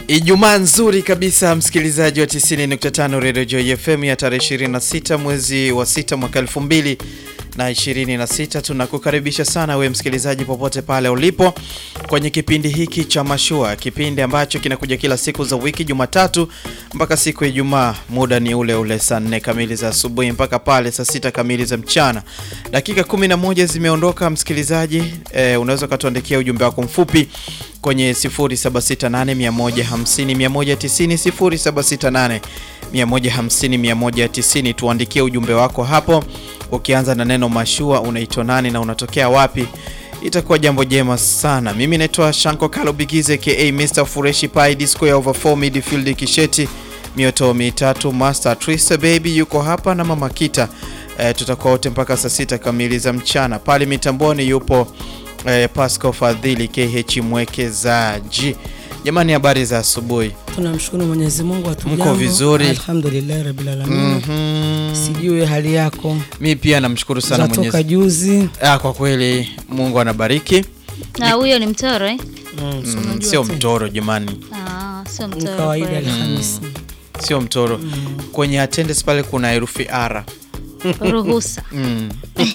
Ijumaa nzuri kabisa msikilizaji wa 90.5 Radio Joy FM ya tarehe 26 mwezi wa 6 mwaka 2000 na 26. Tunakukaribisha sana we msikilizaji popote pale ulipo kwenye kipindi hiki cha Mashua, kipindi ambacho kinakuja kila siku za wiki Jumatatu mpaka siku ya Ijumaa. Muda ni ule ule saa 4 kamili za asubuhi mpaka pale saa 6 kamili za mchana. Dakika 11 zimeondoka msikilizaji, eh, unaweza ukatuandikia ujumbe wako mfupi kwenye 0768150190 0768150190. Tuandikie ujumbe wako hapo ukianza na neno mashua, unaitwa nani na unatokea wapi? Itakuwa jambo jema sana. Mimi naitwa Shanko Kalo Bigize ka Mr Fureshi Pai Disco ya over 4 midfield Kisheti mioto mitatu Master Trista baby yuko hapa na Mama Kita. E, tutakuwa wote mpaka saa sita kamili za mchana. Pale mitamboni yupo e, Pasco Fadhili KH mwekezaji. Jamani, habari za asubuhi. Tunamshukuru Mwenyezi Mungu atujambo. Mko vizuri? Alhamdulillah Rabbil Alamin. Sijui hali yako. Mi pia namshukuru sana Zatoka Mwenyezi juzi. Ah, kwa kweli Mungu anabariki. Na huyo ni mtoro eh? Mm, so Mm, unajua sio tena. mtoro jamani, Ah, sio Ni mtoro. kawaida kweli. Alhamisi. sio mtoro. Kwenye attendance pale kuna herufi R. Ruhusa. Mm.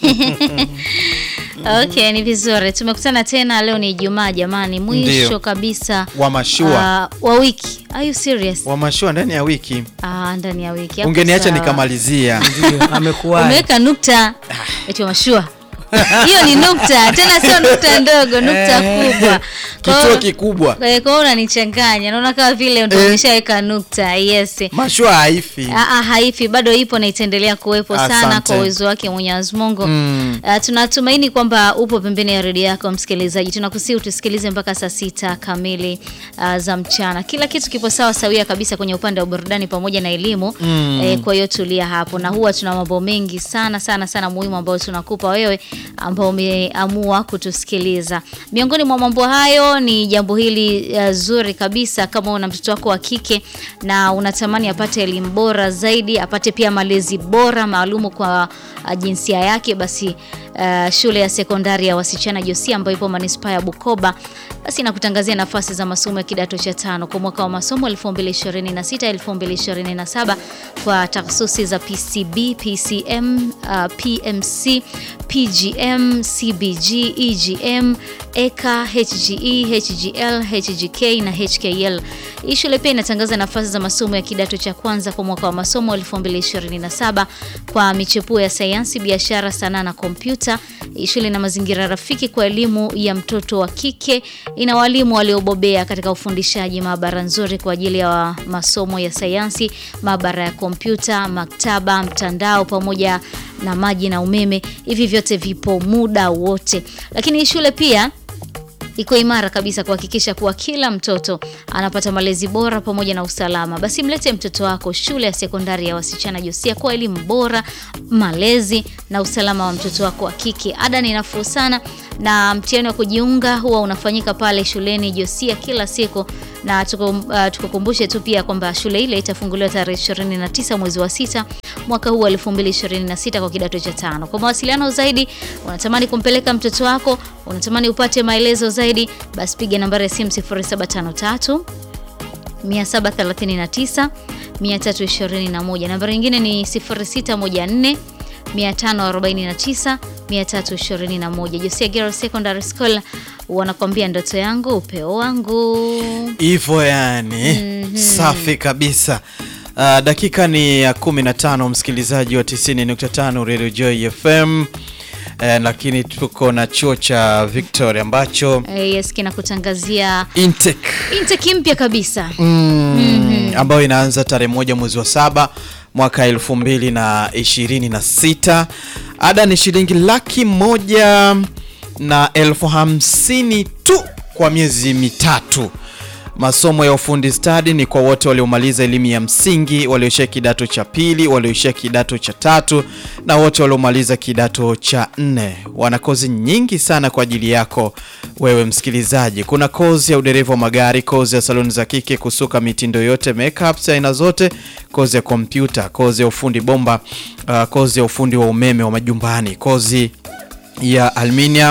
Okay, ni vizuri. Tumekutana tena leo ni Ijumaa jamani, mwisho Ndio. kabisa Wa mashua, ah, wa wiki. Are you serious? wa mashua ndani ya wiki. Ah, ndani ya wiki. Hapo Ungeniacha sawa. nikamalizia. Ndio amekuwa. Umeweka nukta. Eti mashua. Hiyo ni nukta, tena sio nukta ndogo, nukta kubwa. Kwa Kituo hiyo- kikubwa. eh, Kwa hiyo unanichanganya. Naona kama vile ndio Eh. umeshaweka nukta. Yes. Mashua haifi. Aa, haifi bado ipo na itaendelea kuwepo sana Asante. kwa uwezo wake Mwenyezi Mungu. Mm. Uh, tunatumaini kwamba upo pembeni ya redio yako msikilizaji. Tunakusihi utusikilize mpaka saa sita kamili uh, za mchana. Kila kitu kipo sawa sawia kabisa kwenye upande wa burudani pamoja na elimu Mm. eh, kwa hiyo tulia hapo, na huwa tuna mambo mengi sana sana sana muhimu ambayo tunakupa wewe ambao umeamua kutusikiliza. Miongoni mwa mambo hayo ni jambo hili uh, zuri kabisa, kama una mtoto wako wa kike na unatamani apate elimu bora zaidi, apate pia malezi bora maalumu kwa uh, jinsia yake, basi uh, shule ya sekondari ya wasichana Josia ambayo ipo manispaa ya Bukoba basi inakutangazia nafasi za masomo ya kidato cha tano kwa mwaka wa masomo 2026 2027 kwa takhasusi za PCB, PCM, uh, PMC, PGM, CBG, EGM, EKA, HGE, HGL, HGK na HKL. Hii shule pia inatangaza nafasi za masomo ya kidato cha kwanza kwa mwaka wa masomo 2027 kwa michepuo ya sayansi, biashara, sanaa na kompyuta. Hii shule ina mazingira rafiki kwa elimu ya mtoto wa kike. Ina walimu waliobobea katika ufundishaji, maabara nzuri kwa ajili ya masomo ya sayansi, maabara ya kompyuta, maktaba, mtandao pamoja na maji na umeme. Hivi vyote vipo muda wote, lakini hii shule pia iko imara kabisa kuhakikisha kuwa kila mtoto anapata malezi bora pamoja na usalama. Basi mlete mtoto wako shule ya sekondari ya wasichana Josia kwa elimu bora, malezi na usalama wa mtoto wako wa kike. Ada ni nafuu sana na mtihani wa kujiunga huwa unafanyika pale shuleni Josia kila siku na tuku- uh, tukukumbushe tu pia kwamba shule ile itafunguliwa tarehe 29 mwezi wa sita mwaka huu wa 2026 kwa kidato cha tano. Kwa mawasiliano zaidi, unatamani kumpeleka mtoto wako, unatamani upate maelezo zaidi, basi piga nambari ya simu 0753 739 321. Nambari nyingine ni 0614 549 321. Josia Girls Secondary School wanakwambia ndoto yangu upeo wangu. Hivyo yani. Safi kabisa. Uh, dakika ni ya 15 msikilizaji wa 90.5 Radio Joy FM. Eh, lakini tuko na chuo cha Victoria ambacho Eh, yes, kinakutangazia intake intake mpya kabisa. mm, ambayo inaanza tarehe moja mwezi wa saba mwaka elfu mbili na ishirini na sita. Ada ni shilingi laki moja na elfu hamsini tu kwa miezi mitatu. Masomo ya ufundi stadi ni kwa wote waliomaliza elimu ya msingi, walioishia kidato cha pili, walioishia kidato cha tatu na wote waliomaliza kidato cha nne. Wana kozi nyingi sana kwa ajili yako wewe msikilizaji. Kuna kozi ya udereva wa magari, kozi ya saloni za kike, kusuka mitindo yote, makeups aina zote, kozi ya kompyuta, kozi ya ufundi bomba, uh, kozi ya ufundi wa umeme wa majumbani, kozi ya aluminium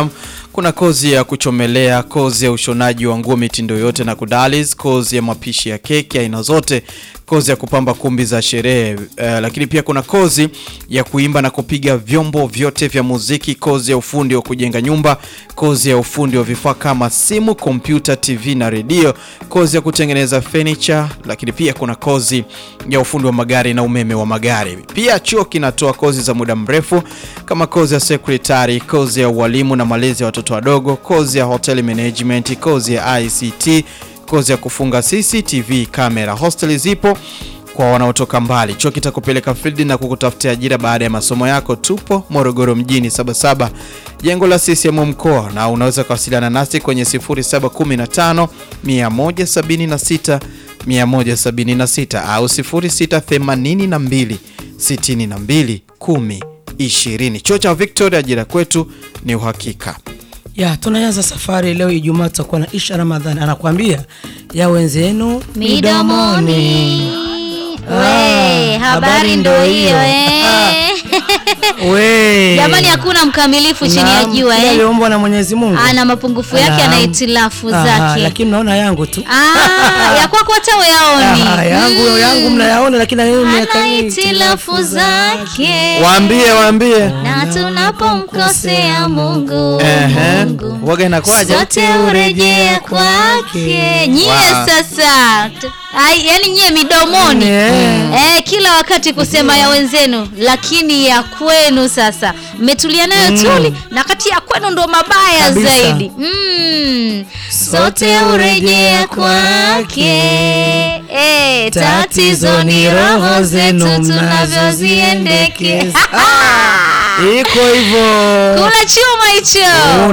kuna kozi ya kuchomelea, kozi ya ushonaji wa nguo mitindo yote na kudalis, kozi ya mapishi ya keki aina zote, kozi ya kupamba kumbi za sherehe eh, lakini pia kuna kozi ya kuimba na kupiga vyombo vyote vya muziki, kozi ya ufundi wa kujenga nyumba, kozi ya ufundi wa vifaa kama simu, kompyuta, TV na redio, kozi ya kutengeneza furniture, lakini pia kuna kozi ya ufundi wa magari na umeme wa magari. Pia chuo kinatoa kozi za muda mrefu kama kozi ya secretary, kozi ya ualimu na malezi ya watoto wadogo, kozi ya hotel management, kozi ya ICT, kozi ya kufunga CCTV kamera. Hosteli zipo kwa wanaotoka mbali. Chuo kitakupeleka field na kukutafutia ajira baada ya masomo yako. Tupo Morogoro mjini Sabasaba, jengo la CCM mkoa, na unaweza kuwasiliana nasi kwenye 0715 176 176 au 0682 62 10 20. Chuo cha Victoria, ajira kwetu ni uhakika. ya tunaanza safari leo Ijumaa, tutakuwa na Isha Ramadhani anakuambia ya wenzenu Midomoni. Ah, We, habari habari ndo ndo hiyo hiyo. eh. We. Jamani, hakuna mkamilifu chini ya Naam, jua kila eh. aliyeumbwa na Mwenyezi Mungu Ana mapungufu yake, Naam. ana hitilafu Aha, zake. lakini naona yangu tu Ah, ya kwako hata uyaoni. Aha, yangu yangu mnayaona, lakini na yeye Ana miaka hii hitilafu zake. Waambie, waambie. Na tunapomkosea Mungu, Ehe. Mungu Waga inakwaje? sote urejea kwake. Nyie Wa- sasa t- ai, yani nyie midomoni Yeah. eh, kila wakati kusema ya wenzenu, lakini ya kwenu sasa mmetulia nayo tuli, na kati ya kwenu ndo mabaya Kabisa. zaidi mm. Sote urejea kwake eh, tatizo ni roho zetu tunavyoziendekeza. iko hivyo Kula chuma hicho.